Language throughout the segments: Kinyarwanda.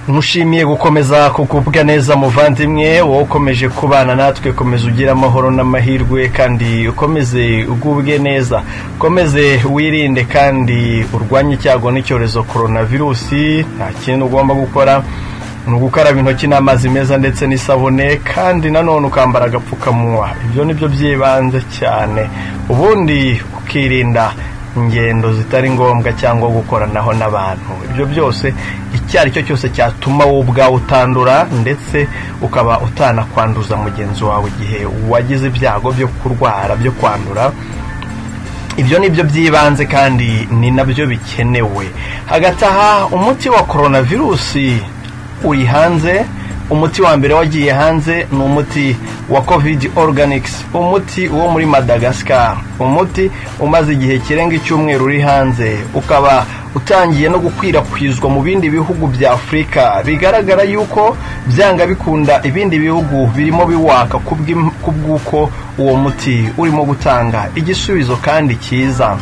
mushimiye gukomeza kugubwa neza muvandimwe wowe ukomeje kubana natwe komeza ugire amahoro n'amahirwe kandi ukomeze ugubwe neza ukomeze wirinde kandi urwanye icyago n'icyorezo korona virusi nta kintu ugomba gukora ni ugukaraba intoki n'amazi meza ndetse n'isabune kandi nanone ukambara agapfukamunwa ibyo ni byo by'ibanze cyane ubundi ukirinda ingendo zitari ngombwa cyangwa gukoranaho n'abantu ibyo byose icyo ari cyo cyose cyatuma wowe ubwawe utandura ndetse ukaba utanakwanduza mugenzi wawe igihe wagize ibyago byo kurwara byo kwandura ibyo ni byo by'ibanze kandi ni nabyo bikenewe hagati aha umuti wa korona virusi uri hanze umuti wa mbere wagiye hanze ni umuti wa covid organics umuti wo muri madagascar umuti umaze igihe kirenga icyumweru uri hanze ukaba utangiye no gukwirakwizwa mu bindi bihugu bya afurika bigaragara yuko byanga bikunda ibindi bihugu birimo biwaka ku bw'uko uwo muti urimo gutanga igisubizo kandi cyiza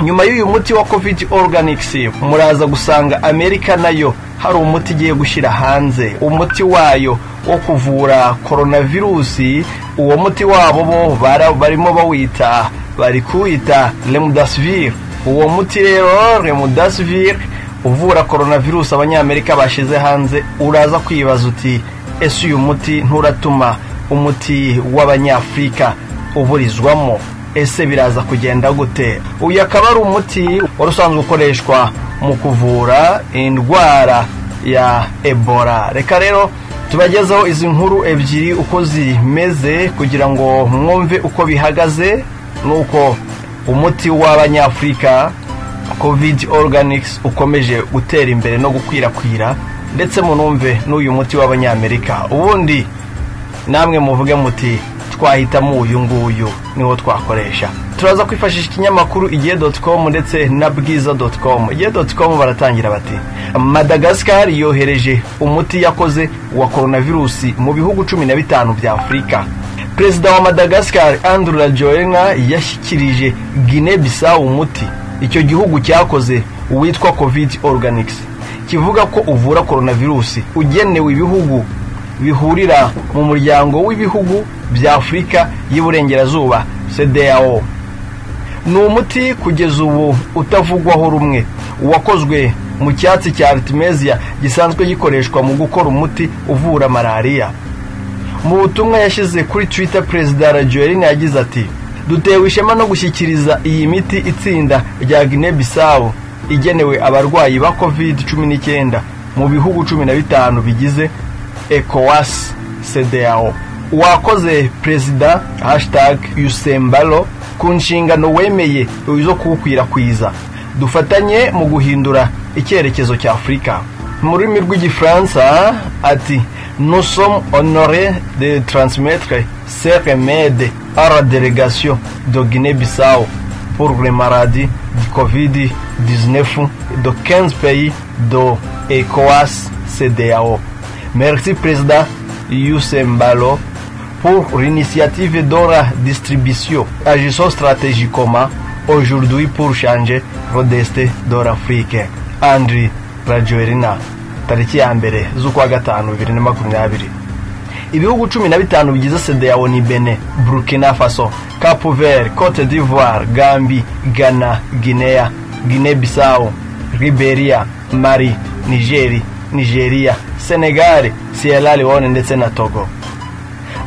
nyuma y'uyu muti wa covid organics muraza gusanga amerika nayo hari umuti igiye gushyira hanze umuti wayo wo kuvura koronavirusi uwo muti wabo bo barimo bawita bari kuwita remudasivire uwo muti rero remudasivire uvura koronavirusi abanyamerika bashyize hanze uraza kwibaza uti ese uyu muti nturatuma umuti w'abanyafurika uburizwamo ese biraza kugenda gute uyu akaba ari umuti wari usanzwe ukoreshwa mu kuvura indwara ya ebola reka rero tubagezeho izi nkuru ebyiri uko zimeze kugira ngo mwumve uko bihagaze nuko umuti w'abanyafurika covid organics ukomeje gutera imbere no gukwirakwira ndetse munumve n'uyu muti w'abanyamerika ubundi namwe muvuge muti twahitamo uyu nguyu niwo twakoresha turaza kwifashisha ikinyamakuru igihe doti komu ndetse na bwiza doti komu igihe doti komu baratangira bati madagascar yohereje umuti yakoze wa koronavirusi mu bihugu cumi na bitanu bya afurika perezida wa madagascar andrew rajoelina yashyikirije guinea bissau umuti icyo gihugu cyakoze witwa covid organics kivuga ko uvura koronavirusi ugenewe ibihugu bihurira mu muryango w'ibihugu bya afurika y'iburengerazuba cdao ni umuti kugeza ubu utavugwaho rumwe wakozwe mu cyatsi cya aritimeziya gisanzwe gikoreshwa mu gukora umuti uvura malariya mu butumwa yashyize kuri twita perezida rajoelina yagize ati dutewe ishema no gushyikiriza iyi miti itsinda rya guinea bissau igenewe abarwayi ba covid cumi n'icyenda mu bihugu cumi na bitanu bigize ecowas cdao wakoze perezida hashitage yusembaro ku nshingano wemeye zo kuwukwirakwiza dufatanye mu guhindura icyerekezo cya afurika mu rurimi rw'igifaransa ati nusom honore de transmetre se remede ara delegation de guinee bissau pour le maladi de covid 19 de 15 pays do ecowas cdao merci perezida yusembalo pour l'initiative d'Ora Distribution, agissant stratégiquement aujourd'hui pour changer le destin d'Ora Afrique. Andri Rajoelina, tariki ya mbere z'ukwa gatanu bibiri na makumyabiri ibihugu cumi na bitanu bigize sedeyao ni bene burkina faso capo vert cote d'ivoire gambi ghana guinea guinea bissau liberia mari nigeri nigeria senegal sierra leone ndetse na togo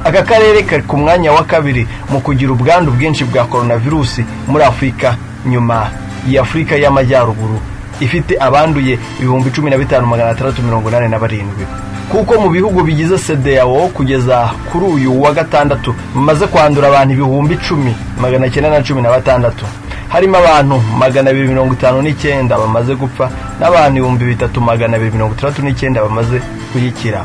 aka karere kari ku mwanya wa kabiri mu kugira ubwandu bwinshi bwa koronavirusi muri afurika nyuma ya afurika y'amajyaruguru ifite abanduye ibihumbi cumi na bitanu magana atandatu mirongo inani na barindwi kuko mu bihugu bigize sedeyawo kugeza kuri uyu wa gatandatu bimaze kwandura abantu ibihumbi icumi magana cyenda na cumi na batandatu harimo abantu magana abiri mirongo itanu n'icyenda bamaze gupfa n'abantu ibihumbi bitatu magana abiri mirongo itandatu n'icyenda bamaze kuyikira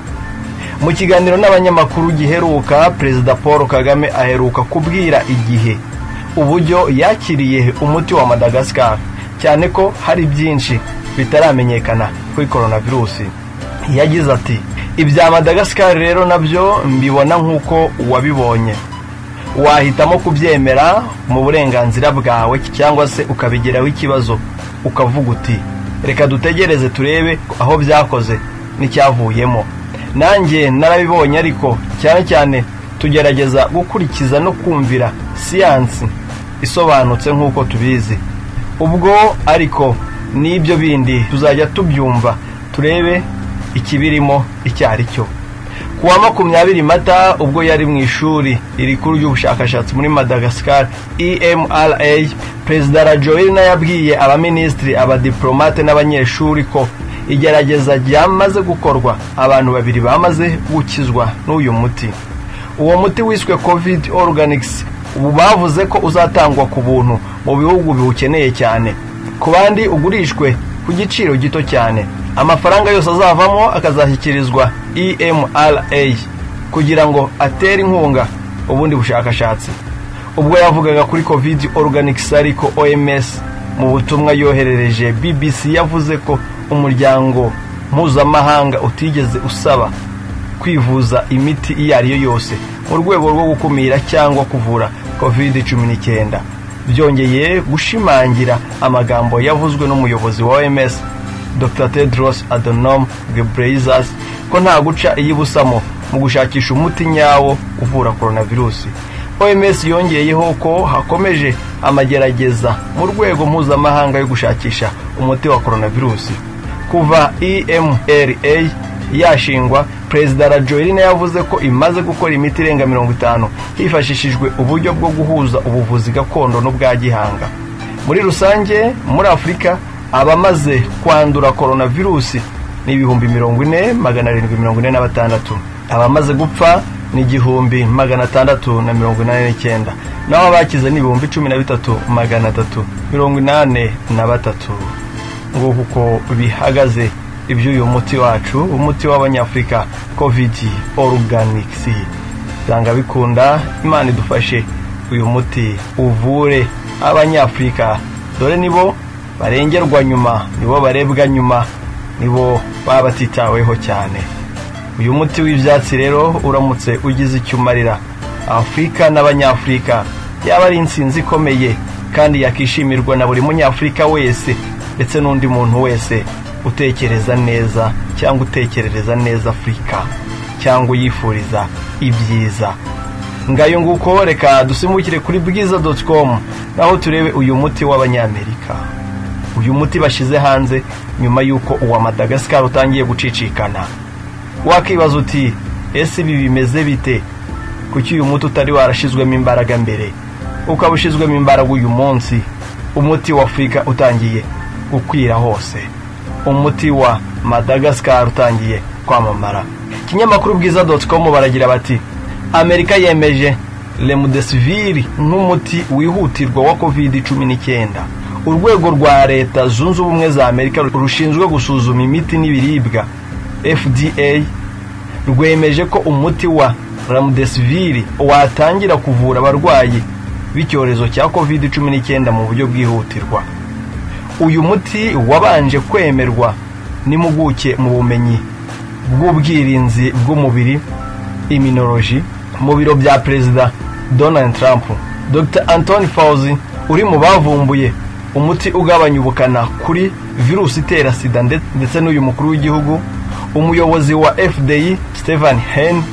mu kiganiro n'abanyamakuru giheruka perezida paul kagame aheruka kubwira igihe uburyo yakiriye umuti wa madagascar cyane ko hari byinshi bitaramenyekana kuri koronavirusi yagize ati ibya madagascar rero nabyo mbibona nk'uko wabibonye wahitamo kubyemera mu burenganzira bwawe cyangwa se ukabigiraho ikibazo ukavuga uti reka dutegereze turebe aho byakoze n'icyavuyemo nanjye narabibonye ariko cyane cyane tugerageza gukurikiza no kumvira siyansi isobanutse nk'uko tubizi ubwo ariko n'ibyo bindi tuzajya tubyumva turebe ikibirimo icyo ari cyo ku wa makumyabiri mata ubwo yari mu ishuri rikuru ry'ubushakashatsi muri madagascar emra perezida rajoyina yabwiye abaminisitiri abadiplomate n'abanyeshuri ko igerageza ryamaze gukorwa abantu babiri bamaze gukizwa n'uyu muti uwo muti wiswe covid organics ubu bavuze ko uzatangwa ku buntu mu bihugu biwukeneye cyane ku bandi ugurishwe ku giciro gito cyane amafaranga yose azavamo akazashyikirizwa emra kugira ngo atere inkunga ubundi bushakashatsi ubwo yavugaga kuri covid organics ariko oms mu butumwa yoherereje bbc yavuze ko umuryango mpuzamahanga utigeze usaba kwivuza imiti iyo ari yo yose mu rwego rwo gukumira cyangwa kuvura covid cumi n'icyenda byongeye gushimangira amagambo yavuzwe n'umuyobozi wa oms dr tedros adonom gebreyesus ko nta guca iyibusamo mu gushakisha umuti nyawo uvura coronavirus oms yongeyeho ko hakomeje amagerageza mu rwego mpuzamahanga yo gushakisha umuti wa coronavirus kuva emra yashingwa perezida rajoyine yavuze ko imaze gukora imiti irenga mirongo itanu hifashishijwe uburyo bwo guhuza ubuvuzi gakondo n'ubwa gihanga muri rusange muri afurika abamaze kwandura coronavirusi ni ibihumbi mirongo ine magana arindwi mirongo ine na batandatu abamaze gupfa ni igihumbi magana atandatu na mirongo inani n'icyenda naho abakize ni ibihumbi cumi na bitatu magana atatu mirongo inani na batatu ngo kuko bihagaze iby'uyu muti wacu umuti w'abanyafurika kovidi oruganikisi usanga bikunda imana idufashe uyu muti uvure abanyafurika dore nibo barengerwa nyuma nibo barebwa nyuma nibo baba batitaweho cyane uyu muti w'ibyatsi rero uramutse ugize icyo umarira afurika n'abanyafurika yaba ari insinzi ikomeye kandi yakishimirwa na buri munyafurika wese ndetse n'undi muntu wese utekereza neza cyangwa utekerereza neza afurika cyangwa uyifuriza ibyiza ngayo nguko reka dusimbukire kuri bwiza doti komu naho turebe uyu muti w'abanyamerika uyu muti bashyize hanze nyuma y'uko uwa madagascar utangiye gucicikana wakibaza uti ese ibi bimeze bite kuki uyu muti utari warashyizwemo imbaraga mbere ukaba ushyizwemo imbaraga uyu munsi umuti wa afurika utangiye gukwira hose umuti wa madagascar utangiye kwamamara ikinyamakuru bwiza doti komu baragira bati amerika yemeje remudesiviri nk'umuti wihutirwa wa covid cumi n'icyenda urwego rwa leta zunze ubumwe za amerika rushinzwe gusuzuma imiti n'ibiribwa fda rwemeje ko umuti wa ramudesiviri watangira kuvura abarwayi b'icyorezo cya covid cumi n'icyenda mu buryo bwihutirwa uyu muti wabanje kwemerwa n'impuguke mu bumenyi bw'ubwirinzi bw'umubiri iminoloji mu biro bya perezida donald trump dr anthony fauzi uri mu bavumbuye umuti ugabanya ubukana kuri virusi itera sida ndetse n'uyu mukuru w'igihugu umuyobozi wa fdi stephen hen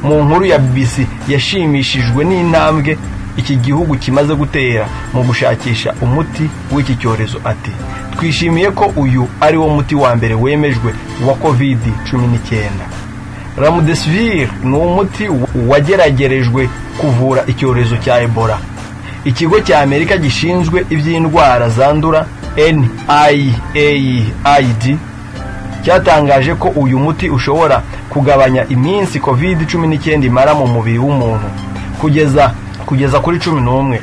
mu nkuru ya bbc yashimishijwe n'intambwe iki gihugu kimaze gutera mu gushakisha umuti w'iki cyorezo ati twishimiye ko uyu ari wo muti wa mbere wemejwe wa covid cumi n'icyenda ramudesivir ni umuti wageragerejwe kuvura icyorezo cya ebola ikigo cya amerika gishinzwe iby'indwara zandura NIAID cyatangaje ko uyu muti ushobora kugabanya iminsi covid cumi n'icyenda imara mu mubiri w'umuntu kugeza kugeza kuri cumi n'umwe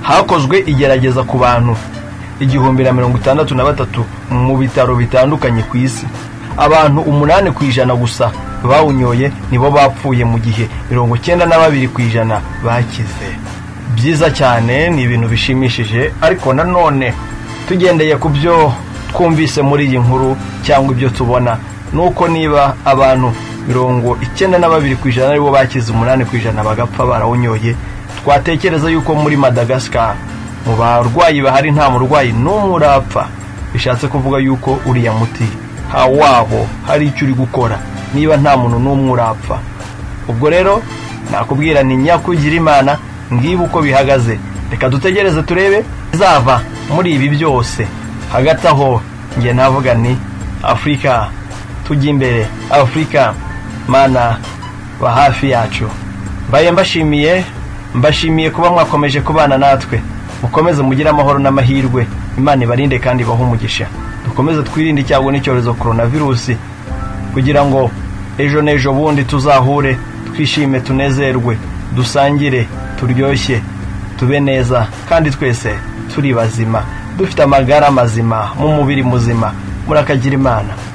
hakozwe igerageza ku bantu igihumbi na mirongo itandatu na batatu mu bitaro bitandukanye ku isi abantu umunani ku ijana gusa bawunyoye nibo bapfuye mu gihe mirongo icyenda na babiri ku ijana bakize byiza cyane ni ibintu bishimishije ariko nanone tugendeye ku byo twumvise muri iyi nkuru cyangwa ibyo tubona ni uko niba abantu mirongo icyenda na babiri ku ijana aribo bakize umunani ku ijana bagapfa barawunyoye twatekereza yuko muri madagascar mu barwayi bahari nta murwayi n'umwe urapfa bishatse kuvuga yuko uriya muti wabo hari icyo uri gukora niba nta muntu n'umwe urapfa ubwo rero nakubwira ni nyakugira imana ngibe uko bihagaze reka dutegereze turebe izava muri ibi byose hagati aho njye navuga ni afurika tujya imbere afurika mana ba hafi yacu mbaye mbashimiye mbashimiye kuba mwakomeje kubana natwe mukomeze mugire amahoro n'amahirwe imana ibarinde kandi ibahe umugisha dukomeze twirinde icyago n'icyorezo korona virusi kugira ngo ejo n'ejo bundi tuzahure twishime tunezerwe dusangire turyoshye tube neza kandi twese turi bazima dufite amagara mazima mu mubiri muzima murakagira imana